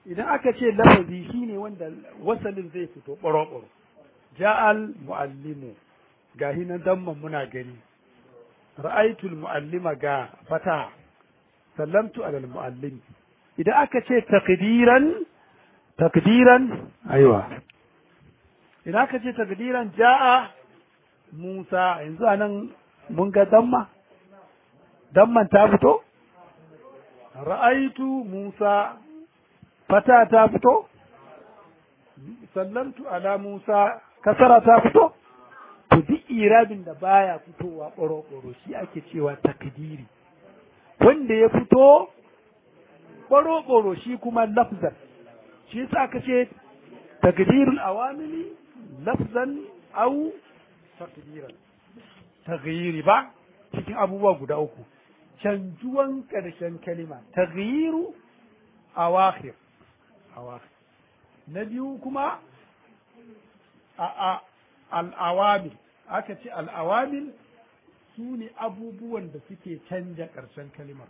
idan aka ce lafazi shine wanda wasalin zai fito ɓaro-ɓaro ja'al mu'allimu ga hinan damman muna gani ra'aitul mu'allima ga fata sallamtu alal mu'allim idan aka ce takdiran takdiran aiwa idan aka ce takdiran ja'a Musa yanzu anan mun ga damma damman ta fito ra'aitu Musa fata ta fito sallamtu ala Musa kasara ta fito to duk irabin da baya fitowa ɓoro-ɓoro shi ake cewa takdiri wanda ya fito ɓoro-ɓoro shi kuma lafzan shi yasa aka ce takdirul awamili lafzan au takdiran taghyiri ba cikin abubuwa guda uku canjuwan ƙarshen kalima taghyiru awakhir awakhir na biyu kuma a a al'awamil aka ce al'awamil su ne abubuwan da suke canja ƙarshen kalimar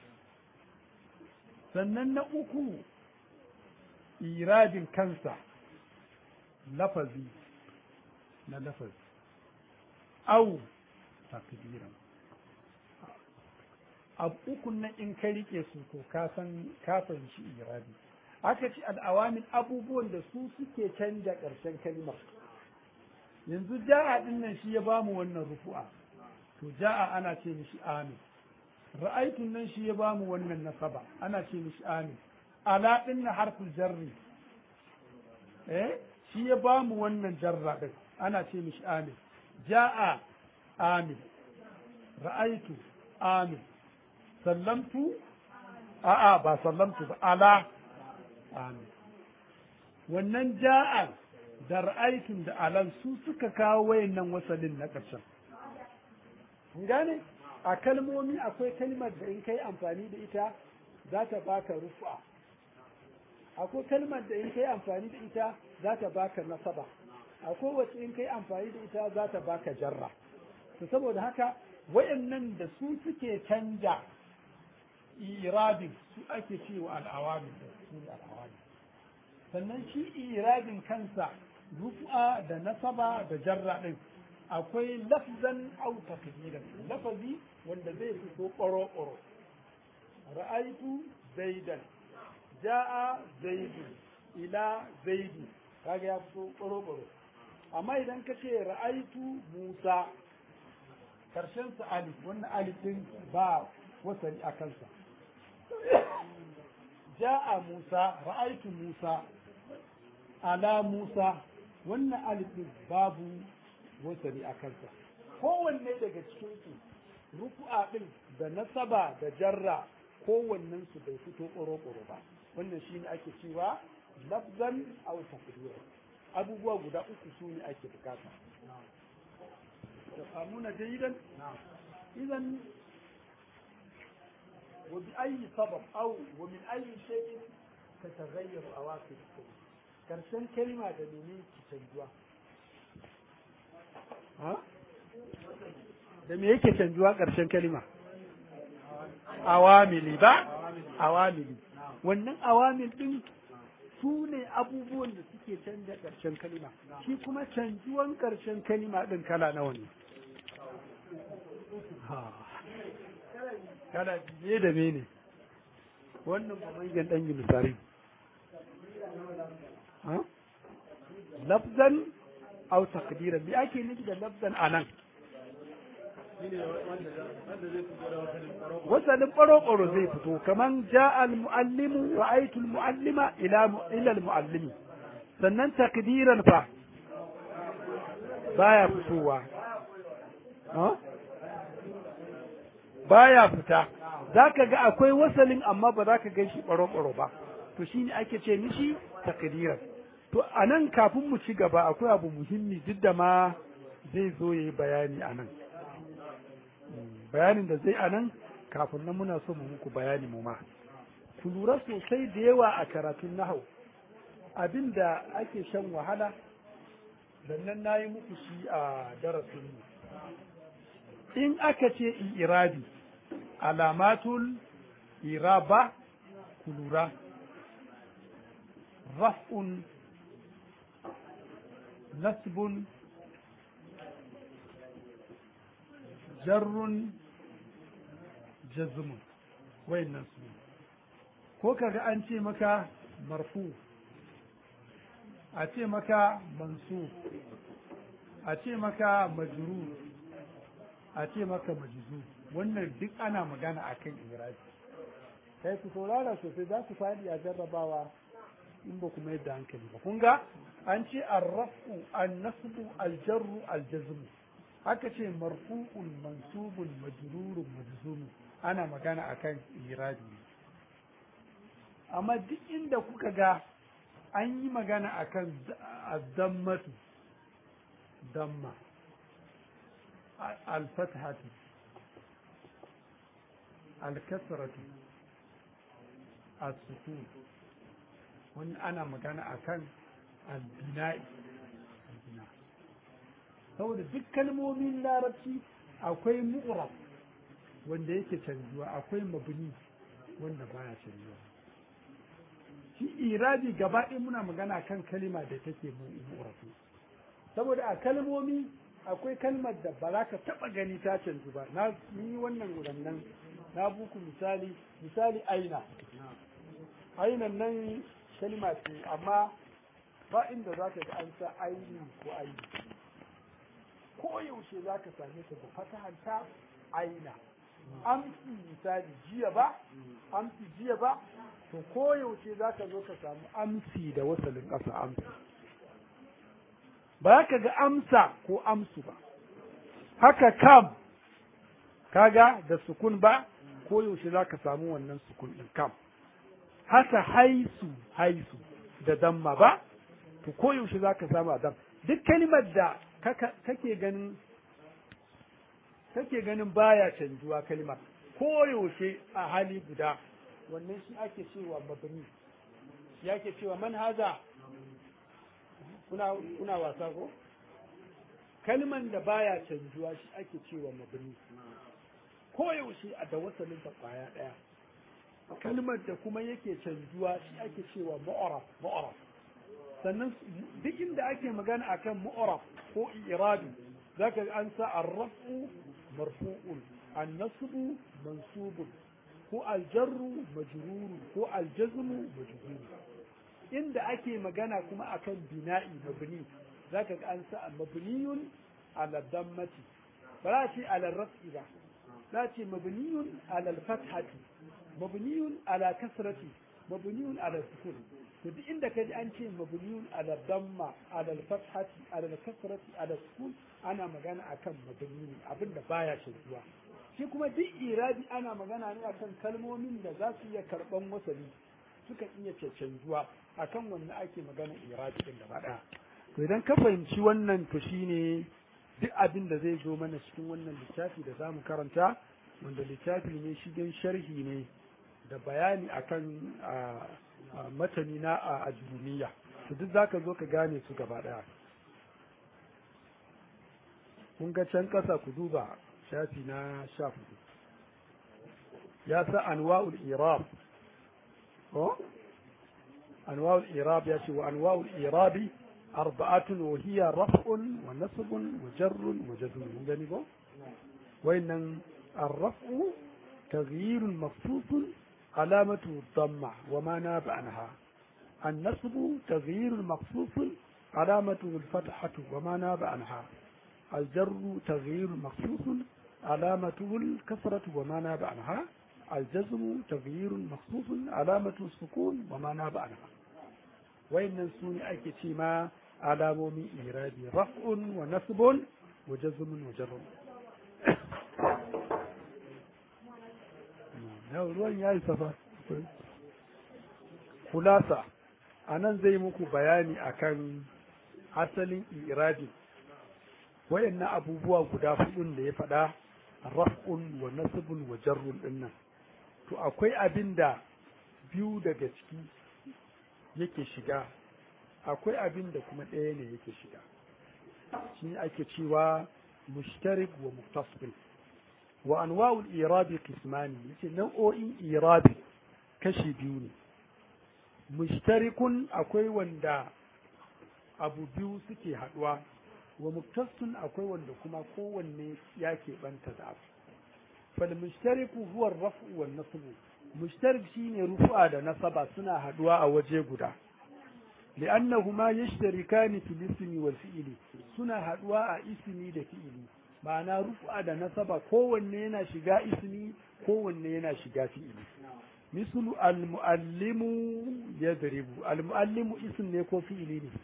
sannan na uku iradin kansa lafazi na lafazi au takdiran abu ukun nan in ka rike su to ka san ka fahimci iradi aka ce al'awamin abubuwan da su suke canja ƙarshen kalimar yanzu ja'a din nan shi ya bamu wannan rufu'a to ja'a ana ce mishi amin ra'aitun nan shi ya bamu wannan nasaba ana ce mishi amin ala din na harful jarri eh shi ya bamu wannan jarra din ana ce mishi amin ja'a amin ra'aitu amin sallamtu a'a ba sallamtu ba ala amin wannan ja'a da ra'aitun da alan su suka kawo wayannan wasalin na ƙarshen kun gane a kalmomi akwai kalmar da in kai amfani da ita za ta baka rufa akwai kalmar da in kai amfani da ita za ta baka nasaba akwai wacce in kai amfani da ita za ta baka jarra to saboda haka wayannan da su suke canja irabin su ake cewa al'awamin da su al'awamin sannan shi irabin kansa rufa da nasaba da jarra din akwai lafzan au takdiran lafazi wanda zai fito ƙoro ƙoro ra'aitu zaidan ja'a zaidu ila zaidu kaga ya fito ƙoro ƙoro amma idan ka ce ra'aitu musa karshen sa alif wannan alif din ba wasali a kansa ja'a musa ra'aitu musa ala musa wannan alif din babu wasali a kansa kowanne daga cikin su rufu'a din da nasaba da jarra kowannen su bai fito ƙoro-ƙoro ba wannan shine ake cewa lafzan aw taqdir abubuwa guda uku su ne ake bukata tafhamuna jayidan idan وبأي سبب أو ومن أي شيء تتغير أواخر الكلمة كرسن كلمة دمينين تتنجوا ها da me yake canjuwa ƙarshen kalima awamili ba awamili wannan awamil ɗin su ne abubuwan da suke canja ƙarshen kalima shi kuma canjuwan ƙarshen kalima ɗin kala nawa ne kana biye da me ne wannan ba manyan ɗan yi misali lafzan au takdiran me ake nufi da lafzan anan wasalin ɓaro-ɓaro zai fito kaman ja al-mu'allimu ra'aytu al-mu'allima ila ila al-mu'allimi sannan takdiran fa baya fitowa baya fita zaka ga akwai wasalin amma ba za ka gan shi ɓaro-ɓaro ba to shine ake ce mishi takdiran to anan kafin mu ci gaba akwai abu muhimmi duk da ma zai zo yayi bayani anan bayanin da zai anan kafin nan muna so mu muku bayani mu ma ku lura sosai da yawa a karatun nahau abin da ake shan wahala sannan na yi muku shi a darasin mu in aka ce irabi alamatul iraba ku lura raf'un nasbun jarrun jazmun wayannan su ko kaga an ce maka marfu a ce maka mansu a ce maka majrur a ce maka majizu wannan duk ana magana akan irabi kai ku saurara sosai za ku faɗi a jarrabawa in ba ku mayar da hankali ba kun ga an ce arrafu annasbu aljarru aljazmu haka ce marfu'un mansubun majrurun majzumu ana magana akan irabi amma duk inda kuka ga an yi magana akan azzammatu damma alfathatu alkasratu as-sukun wani ana magana akan albina'i albina saboda duk kalmomin larabci akwai mu'rab wanda yake canjuwa akwai mabni wanda baya canjuwa shi irabi gaba ɗaya muna magana kan kalima da take mu'rafi saboda a kalmomi akwai kalmar da ba za ka taɓa gani ta canju ba na yi wannan gudannan na buku misali misali aina ainan nan kalma ce amma ba inda za ka ga an sa aini ko aini ko yaushe za ka same ta da fatahanta aina amsi misali jiya ba amsi jiya ba to ko yaushe za ka zo ka samu amsi da wasalin ƙasa amsi ba ka ga amsa ko amsu ba haka kam kaga da sukun ba ko yaushe za ka samu wannan sukun ɗin kam haka haisu haisu da damma ba to ko yaushe za ka samu dam duk kalimar da kake ganin kake ganin baya canjuwa kalimar ko yaushe a hali guda wannan shi ake cewa mabni shi ake cewa man haza kuna kuna wasa ko kalman da baya canjuwa shi ake cewa mabni ko yaushe a da wasalin ta kwaya daya kalmar da kuma yake canjuwa shi ake cewa mu'araf mu'araf sannan duk inda ake magana akan mu'araf ko irabi zaka an sa arrafu marfu'un an-nasbu mansubun ko aljarru majruru ko aljazmu majruru inda ake magana kuma akan bina'i mabni zaka ga an sa mabniyun ala dammati ba za ce ala raf'i ba za ce mabniyun ala fathati mabniyun ala kasrati mabniyun ala sukun to duk inda kaji an ce mabniyun ala damma ala fathati ala kasrati ala sukun ana magana akan mabni abinda baya shirkuwa shi kuma duk irabi ana magana ne akan kalmomin da za su iya karban wasali suka iya canjuwa akan wannan ake magana irabi din gaba daya to idan ka fahimci wannan to shine duk abin da zai zo mana cikin wannan littafi da zamu karanta wanda littafi ne shigen sharhi ne da bayani akan matani na a ajurumiya to duk zaka zo ka gane su gaba daya kun ga can kasa ku duba shafi na sha hudu ya sa anwa'ul irab ko anwa'ul irab ya ce wa anwa'ul irabi arba'atun wa hiya raf'un wa nasbun wa jarrun wa jazmun mun gani ko wayannan الرفع تغيير مخصوص علامته الضمة وما ناب عنها النصب تغيير مخصوص علامته الفتحة وما ناب عنها الجر تغيير مخصوص علامته الكسرة وما ناب عنها الجزم تغيير مخصوص علامته السكون وما ناب عنها وإن ننسون أكتي ما علامة إيرادي رفع ونصب وجزم وجر yau ruwan ya yi safa kulasa a nan zai muku bayani akan asalin irabi wayannan abubuwa guda hudun da ya faɗa raf'un wa nasbun wa jarrun dinnan to akwai abin da biyu daga ciki yake shiga akwai abin da kuma ɗaya ne yake shiga shi ake cewa mushtarik wa muktasbil wa anwa'ul irabi qismani yace nau'o'in irabi kashi biyu ne mushtarikun akwai wanda abu biyu suke haɗuwa wa muktasun akwai wanda kuma kowanne ya keɓanta da abu fal mushtariku huwa rafu wan nasbu mushtarik shine rufu'a da nasaba suna haɗuwa a waje guda li'annahuma yashtarikani fil ismi wal fi'li suna haɗuwa a ismi da fi'ili ma'ana rufu'a da nasaba kowanne yana shiga ismi kowanne yana shiga fi'ili mislu al-muallimu yadribu al-muallimu ism ne ko fi'ili ne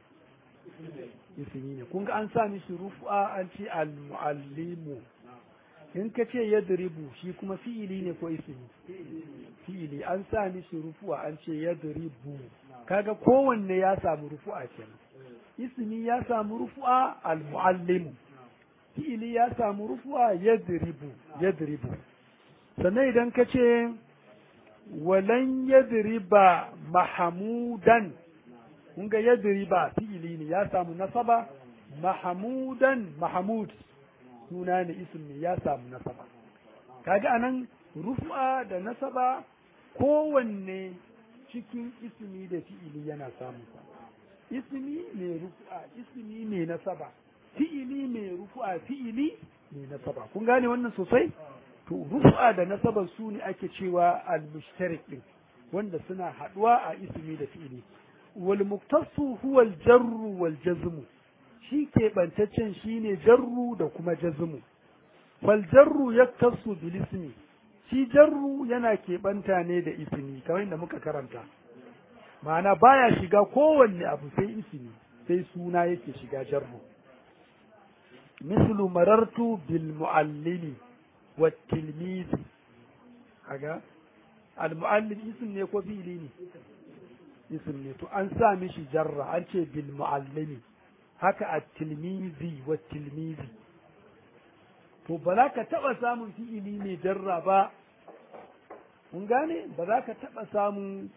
ismi ne kun ga an sa mishi rufu'a an ce al-muallimu in ka ce yadribu shi kuma fi'ili ne ko ismi fi'ili an sa mishi rufu'a an ce yadribu kaga kowanne ya samu rufu'a kenan ismi ya samu rufu'a al-muallimu fi'ili ya samu rufu'a yadribu yadribu sannan idan ka ce walan yadriba mahamudan kun ga yadriba fi'ili ne ya samu nasaba mahamudan mahamud suna ne ism ne ya samu nasaba kaga anan rufu'a da nasaba kowanne cikin ismi da fi'ili yana samu ismi ne rufu'a ismi ne nasaba fi'ili mai rufu'a fi'ili mai nasaba kun gane wannan sosai to rufu'a da nasaba su ne ake cewa al-mushtarik din wanda suna haduwa a ismi da fi'ili wal muktasu huwa al-jarru wal jazmu shi ke bantaccen shine jarru da kuma jazmu fal jarru yaktasu bil ismi shi jarru yana keɓanta ne da ismi kamar yadda muka karanta ma'ana baya shiga kowanne abu sai ismi sai suna yake shiga jarru مثل مررت بالمعلم والتلميذ kaga al-muallim ism ne ko fi'ili ne ism ne to an sa mishi jarra an ce bil muallimi haka at-tilmizi wa tilmizi to ba za ka taba samun fi'ili ne jarra ba mun gane ba za ka taba samun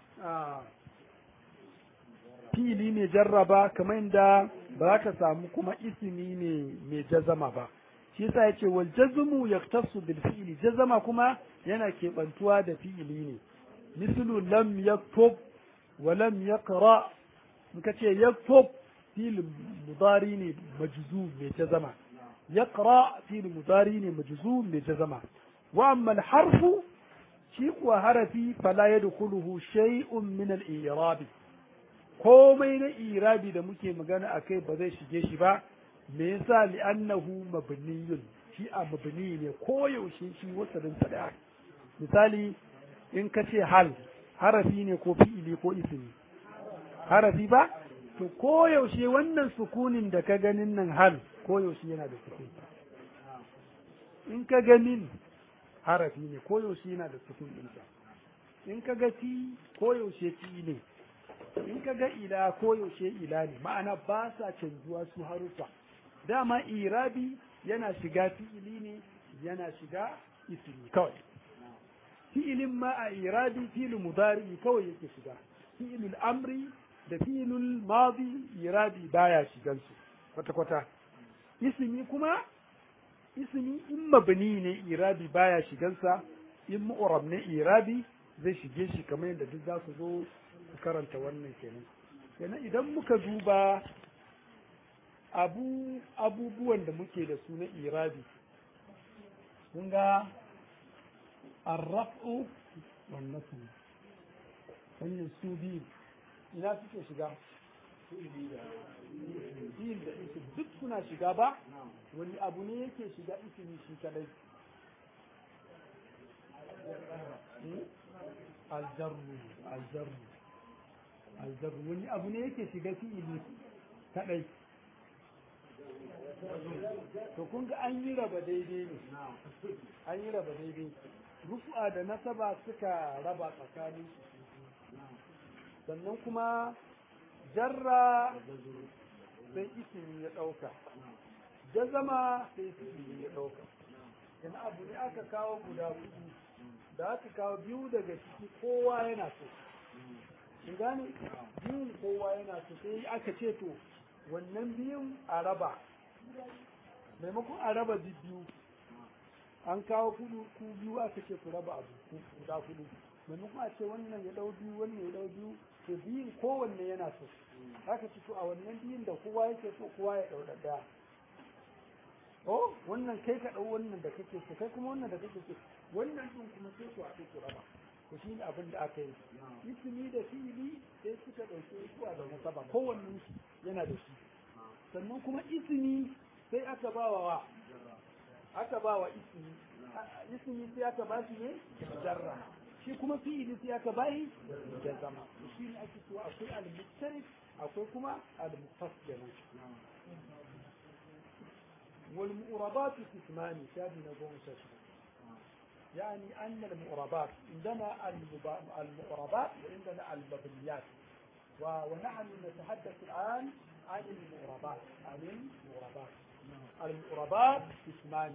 fi'ili ne jarra ba kamar inda ba za ka samu kuma ismi ne mai jazama ba shi yasa yace wal jazmu yaktasu bil fi'li jazama kuma yana keɓantuwa da fi'ili ne mislu lam yaktub wa lam yaqra in ka ce yaktub fi'il mudari ne majzum mai jazama yaqra fi'il mudari ne majzum mai jazama wa amma al harfu shi kuwa harafi fala yadkhuluhu shay'un min al i'rab komai na irabi da muke magana a kai ba zai shige shi ba me yasa li'annahu mabniyun shi a mabni ne ko yaushe shi wasalin sa da misali in ka ce hal harafi ne ko fi'ili ko ismi harafi ba to ko yaushe wannan sukunin da ka ganin nan hal ko yaushe yana da sukun in ka ga min harafi ne ko yaushe yana da sukun ɗinsa in ka ga fi ko yaushe fi ne in ka ga ila ko yaushe ila ne ma'ana ba sa canjuwa su harufa dama irabi yana shiga fi'ili ne yana shiga ismi kawai fi'ilin ma a irabi fi'il mudari kawai yake shiga fi'ilul amri da fi'ilul madi irabi baya shigan su kwata kwata ismi kuma ismi in mabni ne irabi baya shigansa in mu'rab ne irabi zai shige shi kamar yadda duk za ku zo ku karanta wannan kenan kenan idan muka duba abu abubuwan da muke da su na irabi kun ga arraf'u wan nasb wannan su biyu ina suke shiga fi'il da isim duk suna shiga ba wani abu ne yake shiga isimi shi kadai aljarru aljarru aljarru wani abu ne yake shiga fi'ili kadai to kun ga an yi raba daidai ne an yi raba daidai rufu'a da nasaba suka raba tsakanin sannan kuma jarra sai ismi ya ɗauka jazama sai ismi ya ɗauka yana abu ne aka kawo guda hudu da aka kawo biyu daga ciki kowa yana so in gane biyun kowa yana so sai aka ce to wannan biyun a raba maimakon a raba biyu an kawo kudu ku biyu aka ce ku raba abu guda hudu maimakon a ce wannan ya dau biyu wannan ya dau biyu to biyun kowanne yana so haka ci to a wannan biyun da kowa yake so kowa ya ɗau ɗaya oh wannan kai ka ɗau wannan da kake so kai kuma wannan da kake so wannan ɗin kuma sai ku haɗu ku raba to shi ne abin da aka yi ismi da fi'ili sai suka ɗauke su a da nasaba kowanne yana da shi sannan kuma ismi sai aka ba wa aka ba wa ismi ismi sai aka ba shi ne jarra shi kuma fi'ili sai aka ba shi jazama shi ne ake cewa akwai al-mustarif akwai kuma al-mufassir wal mu'rabatu qismani shabi na goma sha shida يعني أن المؤربات عندنا المؤربات وعندنا المبنيات ونحن نتحدث الآن عن المؤربات عن المؤربات المؤربات قسمان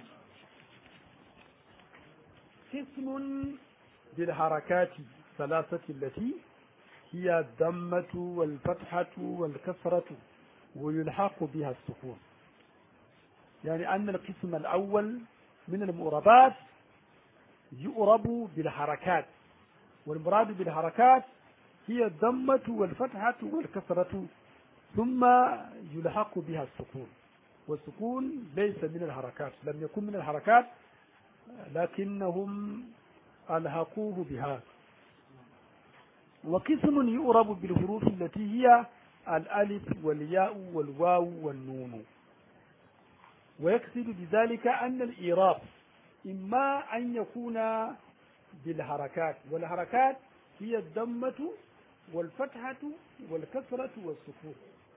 قسم بالحركات ثلاثة التي هي الضمة والفتحة والكسرة ويلحق بها السكون يعني أن القسم الأول من المؤربات يؤرب بالحركات والمراد بالحركات هي الضمة والفتحة والكسرة ثم يلحق بها السكون والسكون ليس من الحركات لم يكن من الحركات لكنهم ألحقوه بها وقسم يؤرب بالحروف التي هي الألف والياء والواو والنون ويقصد بذلك أن الإيراب إما أن يكون بالحركات والحركات هي الضمة والفتحة والكسرة والسكون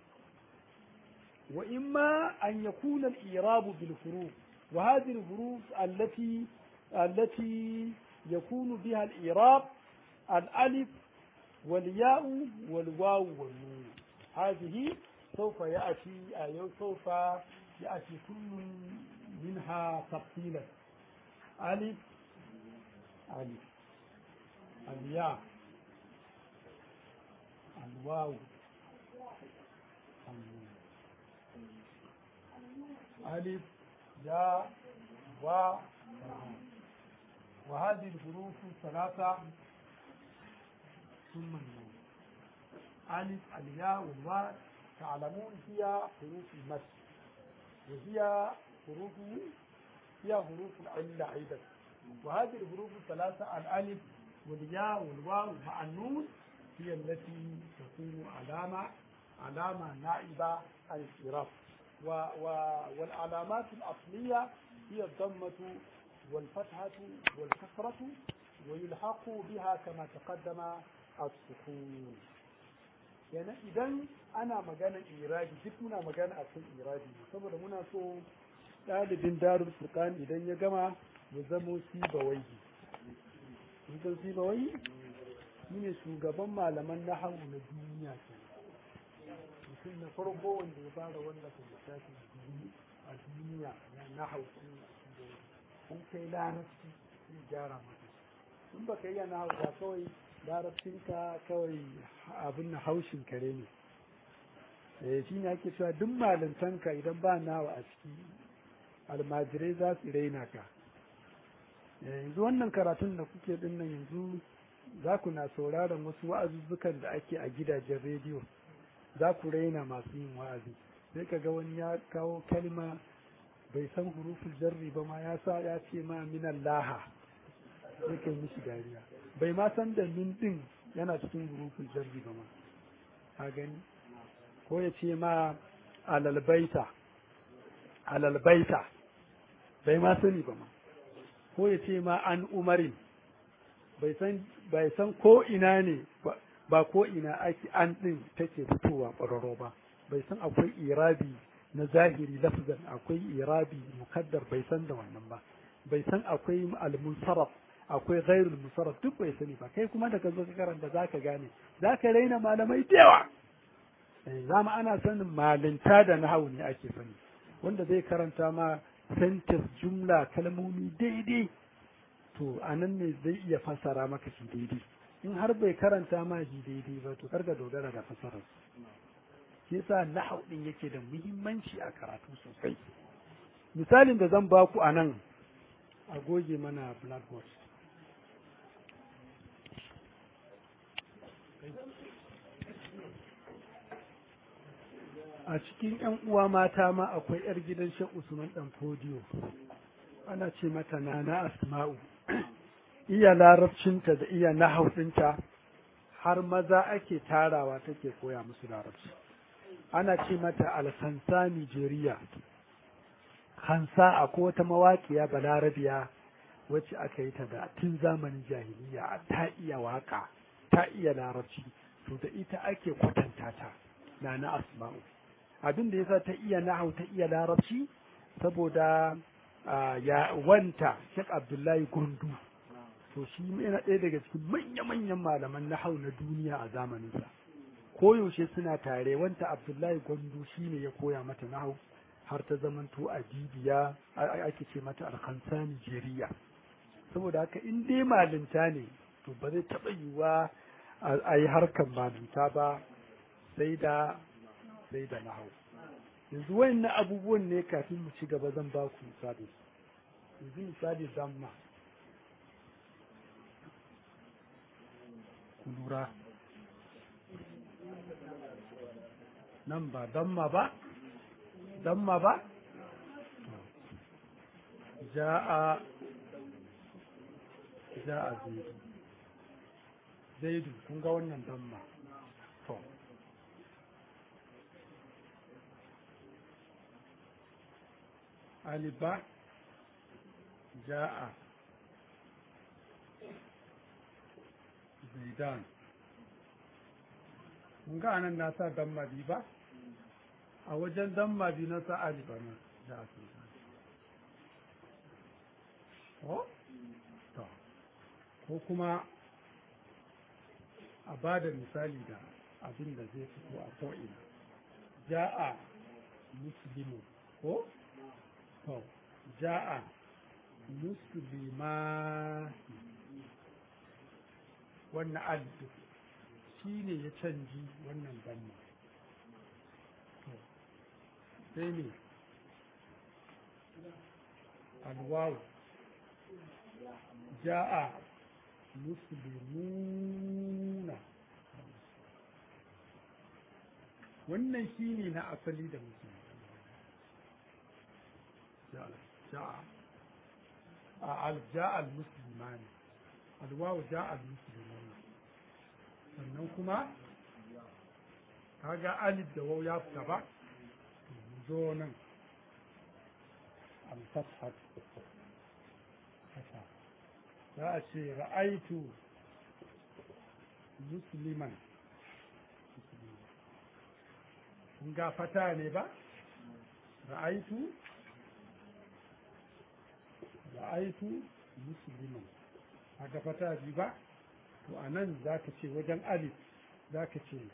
وإما أن يكون الإيراب بالحروف وهذه الحروف التي التي يكون بها الإيراب الألف والياء والواو والنون هذه سوف يأتي أي سوف يأتي كل منها تفصيلا ألف ألف الياء الواو ألف ياء واو وهذه الحروف الثلاثة ثم النون ألف الياء والواو تعلمون هي حروف المد وهي حروف هي حروف العلة أيضا وهذه الحروف الثلاثة الألف والياء والواو مع النون هي التي تكون علامة علامة نائبة عن الإعراب و و والعلامات الأصلية هي الضمة والفتحة والكسرة ويلحق بها كما تقدم السكون يعني إذا أنا مجانا إيرادي duk muna magana akan iradi saboda muna so ɗalibin darul furqan idan ya gama ya zamo sibawai mutum sibawai shi ne shugaban malaman nahawu na duniya ke mutum na farko wanda ya fara wallafa littafin a duniya na nahawu an kai larabci sai gyara maka in ba ka iya nahawu ba kawai larabcinka kawai abin na haushin kare ne eh shi ne ake cewa duk malantanka idan ba nawa a ciki almajirai za su raina ka yanzu wannan karatun da kuke dinnan yanzu za ku na sauraron wasu wa'azuzzukan da ake a gidajen rediyo za ku raina masu yin wa'azi sai ka ga wani ya kawo kalma bai san hurufin jarri ba ma ya sa ya ce ma minan laha sai kai mishi dariya bai ma san da min din yana cikin hurufin jarri ba ma ka gani ko ya ce ma alalbaita alalbaita bai ma sani ba ma ko ya ce ma an umarin bai san bai san ko ina ne ba ko ina ake an din take fitowa ƙwararro ba bai san akwai irabi na zahiri lafzan akwai irabi mukaddar bai san da wannan ba bai san akwai al-munsaraf akwai ghairul munsaraf duk bai sani ba kai kuma da ka zo ka karanta zaka gane zaka raina malamai da yawa zama ana sanin malinta da nahawu ne ake sani wanda zai karanta ma sentence jumla kalmomi daidai to anan ne zai iya fassara maka shi daidai in har bai karanta ma shi daidai ba to karka dogara da fassarar shi yasa nahau din yake da muhimmanci a karatu sosai misalin da zan baku a nan a goge mana blackboard a cikin ‘yan uwa mata ma akwai ‘yar gidan Shek Usman ɗan Fodiyo, ana ce mata Nana Asma'u, iya larabcinta da iya nahauɗinta har maza ake tarawa take koya musu larabci. Ana ce mata Alhansa Nijeriya, Hansa akwai wata mawaƙiya balarabiya wacce aka yi ta da tun zamanin jahiliya ta iya waka, ta iya larabci, to da ita ake kwatanta ta, Nana Asma'u. abin da yasa ta iya nahau ta iya larabci saboda ya wanta Sheikh Abdullahi Gundu to shi yana ɗaya daga cikin manya-manyan malaman nahau na duniya a zamaninsa koyaushe suna tare wanta Abdullahi Gundu shine ya koya mata nahau har ta zamanto a bibiya ake ce mata alkansa Nijeriya saboda haka in dai malinta ne to ba zai taɓa yiwuwa a yi harkar malinta ba sai da sai da nahau yanzu wayannan abubuwan ne kafin mu ci gaba zan ba ku misali yanzu misali zamma ku lura nan ba damma ba damma ba ja'a ja'a zaidu zaidu kun ga wannan damma to aliba ja'a zaidan mun ga anan na sa dan mabi ba a wajen dan mabi na sa aliba na ja'a zaidan ko to ko kuma a ba da misali da abin da zai fito a ko'ina ja'a muslimu ko to ja'a muslima wannan alif shi ne ya canji wannan damma to sai ne alwawu ja'a muslimuna wannan shi ne na asali da musulmi جاء جاء المسلمان الواو جاء المسلمون sannan kuma kaga alif da waw ya fita ba zo nan al-fathat za a ce ra'aitu musliman kun ga fata ne ba ra'aitu ra'aitu musliman haka fata bi ba to a nan za ka ce wajen alif za ka ce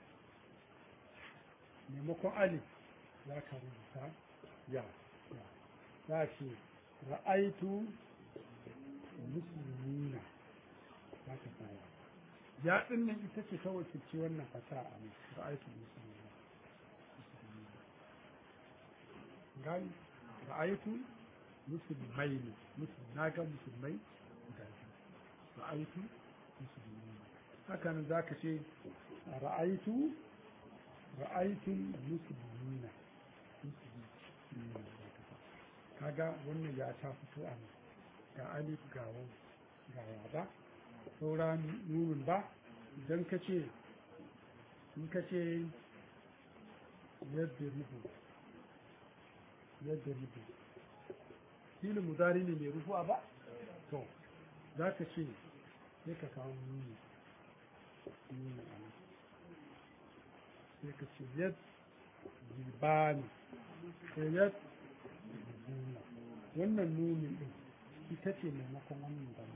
maimakon alif za ka rubuta ya za ce ra'aitu muslimina za ka tsaya ya ɗin nan ita ce ta wakilci wannan fata a nan ra'aitu muslimina gani ra'aitu musulmai ne na ga musulmai guda biyu ra'aitu musulmi haka nan zaka ce ra'aitu ra'aitu musulmina kaga wannan ya ta fito a nan ga alif ga waw ga ya ba saura nunun ba idan ka ce in ka ce yadda rubu yadda rubu filin mudari ne mai rufuwa ba to za ka ce sai ka kawo nuni nuni a nan sai ka ce yad zibani ko yad zibuna wannan nuni din ita ce maimakon wannan dama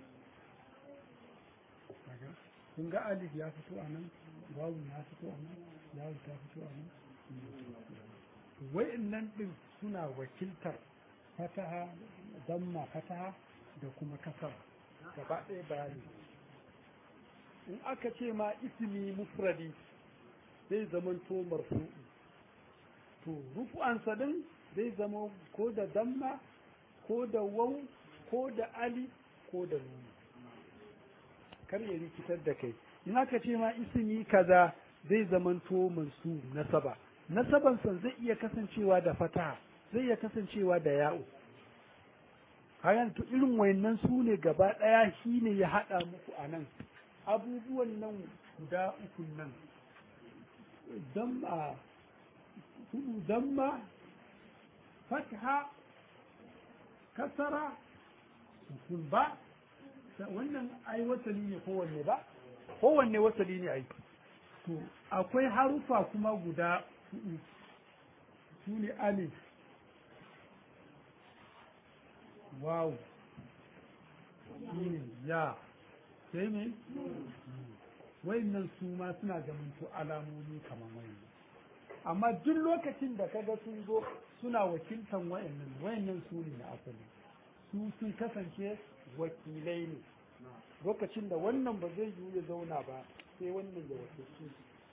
kun ga alif ya fito a nan wawu ya fito a nan yawu ta fito a nan wa'annan din suna wakiltar fataha damma fataha da kuma kasara gaba ɗaya bayani in aka ce ma ismi mufradi zai zamanto marfu'i to rufu'ansa din zai zama ko da damma ko da waw ko da ali ko da nuni kar ya rikitar da kai in aka ce ma ismi kaza zai zamanto mansu nasaba nasaban san zai iya kasancewa da fataha zai iya kasancewa da ya'u hayan to irin wayannan su ne gaba ɗaya shi ne ya haɗa muku a nan abubuwan nan guda uku nan damma hudu damma fatha kasara sukun ba wannan ai wasali ne kowanne ba kowanne wasali ne ai to akwai harufa kuma guda hudu su ne alif waw shin ya sai me wayannan su ma suna zamanto alamomi kamar wayannan amma duk lokacin da kaga sun zo suna wakiltan wayannan wayannan su ne na asali su sun kasance wakilai ne lokacin da wannan ba zai yiwu ya zauna ba sai wannan ya wakilci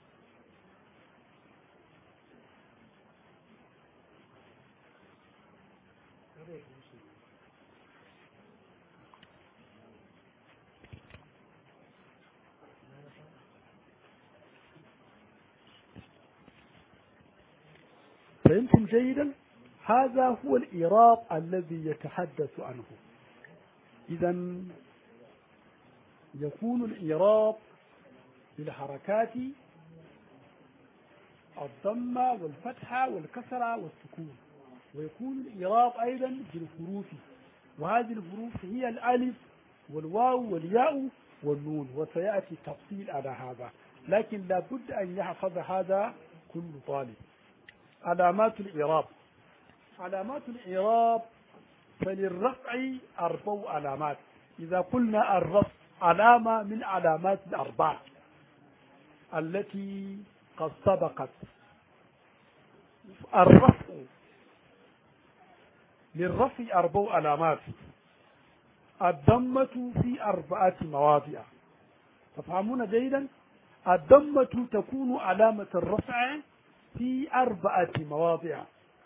فهمتم جيدا هذا هو الإيراب الذي يتحدث عنه إذا يكون الإيراب بالحركات الضمة والفتحة والكسرة والسكون ويكون الإيراب أيضا بالحروف وهذه الحروف هي الألف والواو والياء والنون وسيأتي تفصيل على هذا لكن لابد أن يحفظ هذا كل طالب علامات الإعراب علامات الإعراب فللرفع أربع علامات إذا قلنا الرفع علامة من علامات الأربع التي قد سبقت الرفع للرفع أربع علامات الضمة في أربعة مواضع تفهمون جيدا الضمة تكون علامة الرفع في أربعة مواضع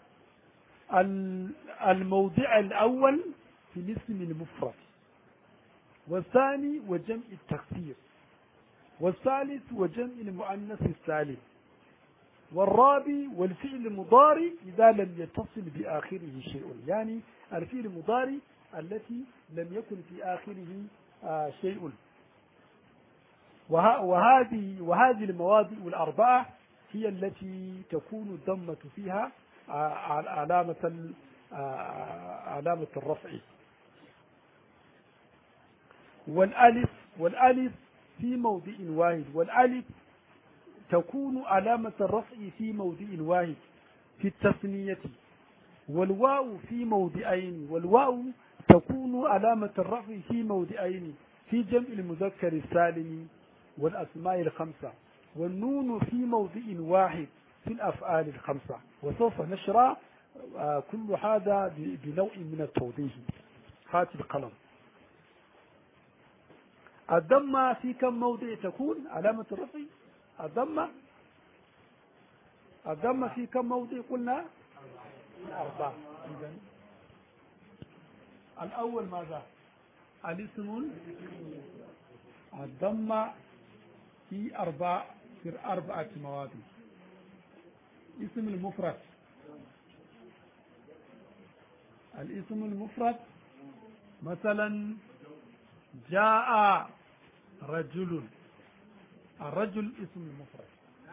الموضع الأول في الاسم المفرد والثاني وجمع التكسير والثالث وجمع المؤنث السالم والرابع والفعل المضارع إذا لم يتصل بآخره شيء يعني الفعل المضارع التي لم يكن في آخره آه شيء وهذه وهذه المواضع الأربعة هي التي تكون الضمة فيها علامة علامة الرفع والألف والألف في موضع واحد والألف تكون علامة الرفع في موضع واحد في التثنية والواو في موضعين والواو تكون علامة الرفع في موضعين في جمع المذكر السالم والأسماء الخمسة والنون في موضع واحد في الأفعال الخمسة وسوف نشرع كل هذا بنوع من التوضيح هات القلم الضمة في كم موضع تكون علامة الرفع الضمة الضمة في كم موضع قلنا أربعة إذا الأول ماذا الاسم الضمة في أربع في أربعة مواضع اسم المفرد الاسم المفرد مثلا جاء رجل الرجل اسم المفرد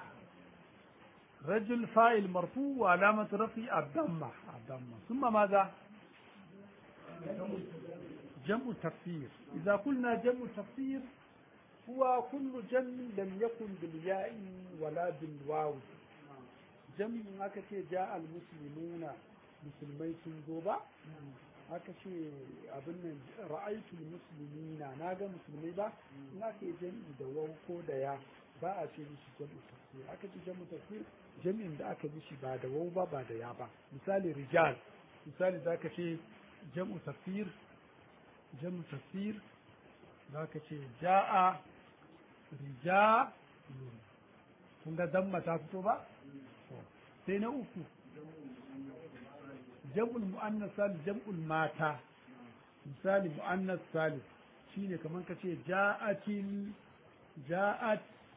رجل فاعل مرفوع وعلامة رفع الضمة الضمة ثم ماذا؟ جمع تفسير إذا قلنا جمع تفسير هو كل جمع لم يكن بالياء ولا بالواو جمع haka ce ja almuslimuna musulmai sun zo ba aka ce abin nan ra'aitul muslimina na ga musulmai ba in aka yi jami'i da waw ko da ya ba a ce mishi jam'u tafsir aka ce jam'u tafsir jami'in da aka mishi ba da waw ba ba da ya ba misali rijal misali zaka ce jam'u tafsir jam'u tafsir zaka ce ja'a rijalun kun ga damma ta fito ba sai na uku jam'ul mu'annas salih jam'ul mata misali mu'annas salih shine kamar ka ce ja'atil ja'at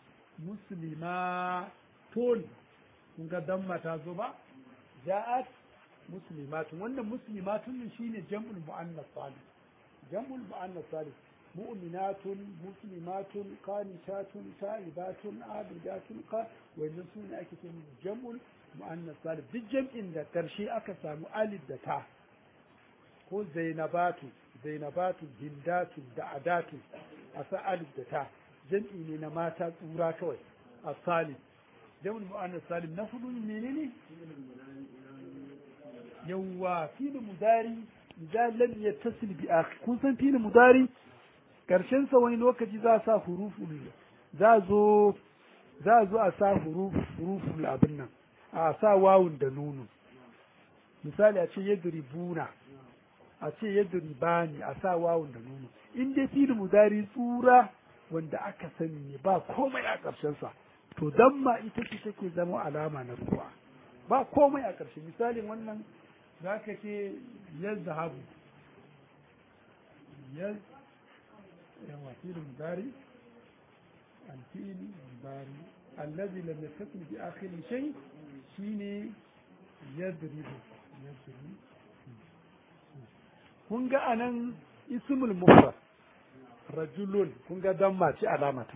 muslimatun kun ga damma ta zo ba ja'at muslimatun wannan muslimatun din shine jam'ul muannas salih jam'ul muannas salih mu'minatun muslimatun qanitatun ta'ibatun abidatun qa wannan sune ake cewa jam'ul muannas salih duk jam'in da karshe aka samu alif da ta ko zainabatu zainabatu hindatu da'adatu a sa alif da ta jam'i ne na mata tsura kawai a salim jam'ul mu'annas salim na hudu menene yawwa fil mudari idan lam yattasil bi akhir kun san fil mudari karshen sa wani lokaci za a sa huruful za zo za zo a sa huruf huruful abin nan a sa wawun da nunu misali a ce yadribuna a ce yadribani a sa wawun da nunu in dai fil mudari tsura wanda aka sani ne ba komai a ƙarshen sa to damma ita ce take zama alama na ruwa ba komai a ƙarshe misalin wannan za ka ce yazhabu yaz yawa fil mudari الفيل المضارع الذي لم يتصل بآخر شيء شيني يضرب يضرب kun ga anan ismul mufrad rajulun kun ga damma ce alama ta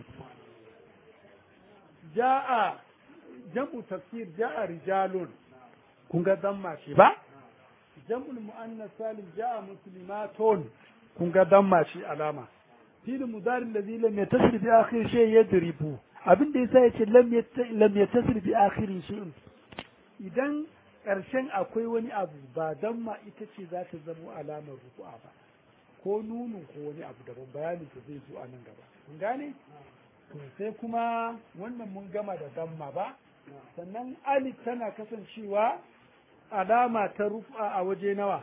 ja'a jam'u tafsir ja'a rijalun kun ga damma ce ba jam'ul muannas salim ja'a muslimatun kun ga damma ce alama fil mudari alladhi lam yattasil bi akhir shay yadribu abin da yasa yace lam lam yattasil bi akhir shay'in idan ƙarshen akwai wani abu ba dan ma ita ce za ta zamo alamar ruku'a ba ko nunu ko wani abu daban bayanin ta zai zo a nan gaba kun gane to sai kuma wannan mun gama da damma ba sannan alif tana kasancewa alama ta rufa a waje nawa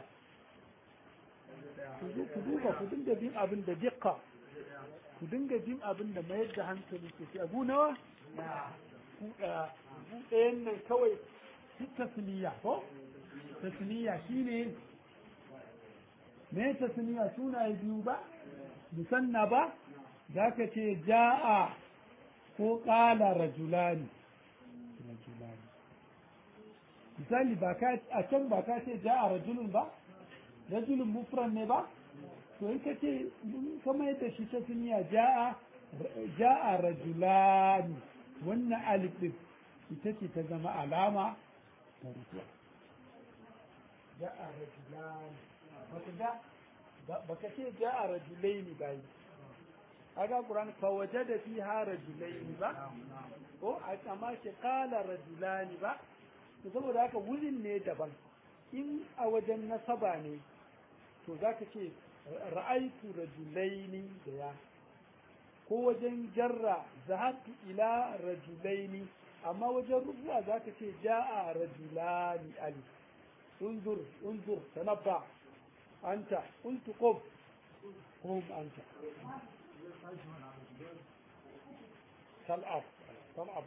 ku duba ku dinga bin abin da dikka ku dinga bin abin da mayar da hankali ke ci abu nawa ku ɗayan nan kawai tasniya ko tasniya shine me tasniya sunaye biyu ba musanna ba zaka ce ja'a ko qala rajulani rajulani misali ba ka a can ba ka ce ja'a rajulun ba rajulun mufran ne ba to in ka ce kama yadda shi tasniya ja'a ja'a rajulani wannan alif din ita ce ta zama alama rufuwa ja'a rajulan baka ga baka ce ja'a rajulaini bai aga qur'an fa wajada fiha rajulaini ba ko amma shi qala rajulani ba to saboda haka wurin ne daban in a wajen nasaba ne to zaka ce ra'aitu rajulaini da ya ko wajen jarra zahabtu ila rajulaini amma wajen rubuwa za ka ce ja'a rajulani ali unzur unzur tanabba anta qultu qum qum anta tal'ab tal'ab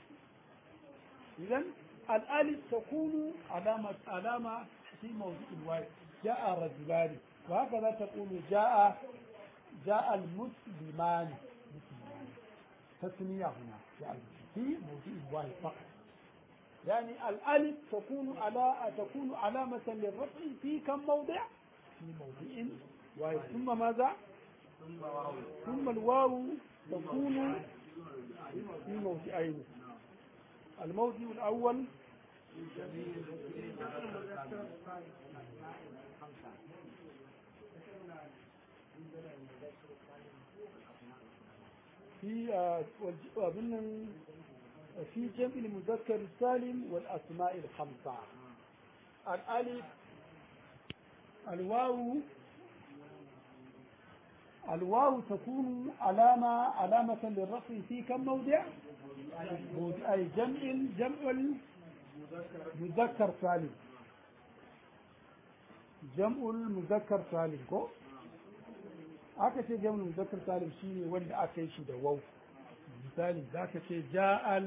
idan الألف تكون علامة علامة في موضوع الواحد جاء رجلان وهكذا تقول جاء جاء المسلمان مسلمان تسمية هنا جاء في موضوع واحد فقط يعني الألف تكون على تكون علامة للرفع في كم موضع؟ في موضع واحد ثم ماذا؟ ثم الواو تكون في موضعين الموضع الأول في أظن في جمع المذكر السالم والأسماء الخمسة الألف الواو الواو تكون علامة علامة للرفع في كم موضع؟ أي جمع جمع المذكر سالم جمع المذكر سالم كو aka ce jam'ul muzakkar salim shine wanda aka yi shi da waw misali zaka ce ja'al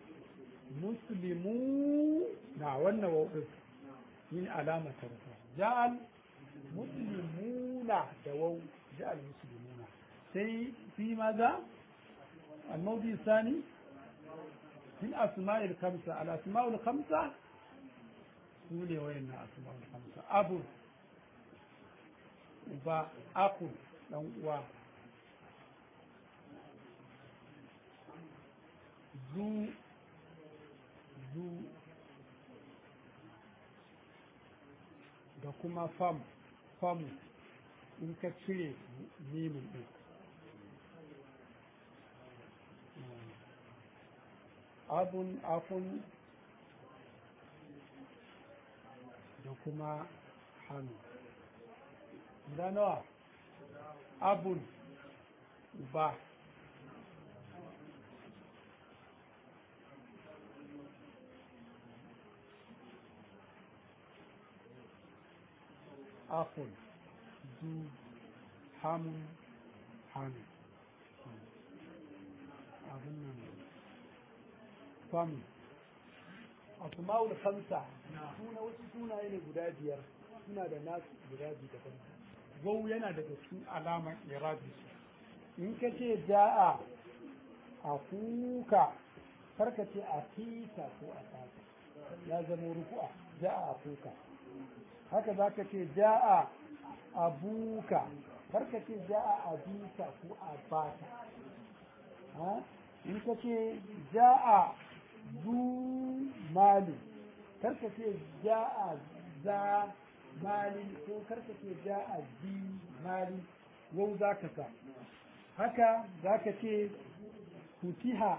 muslimu na wannan waw din yin alama ta rufa ja'al muslimuna da waw ja'al muslimuna sai fi maza الموضع الثاني في الأسماء الخمسة الأسماء الخمسة سولي وين الأسماء الخمسة أبو uba aku dan uwa zu zu da kuma fam fam in ka cire mimin din abun akun da kuma hannu guda nawa abun ba akun zu hamun hannu abun nan famu asma'ul khamsa suna wasu sunaye ne guda biyar suna da nasu guda biyu daban wau yana daga cikin alamar irabi in ka ce ja'a a kuka karka ce a fita ko a fata ya zama ruku'a ja'a a kuka haka za ka ce ja'a a buka karka ce ja'a a bita ko a bata in ka ce ja'a zu mali karka ce ja'a za mali ko karka ce ja'a zi mali wau za ka sa haka za ka ce futiha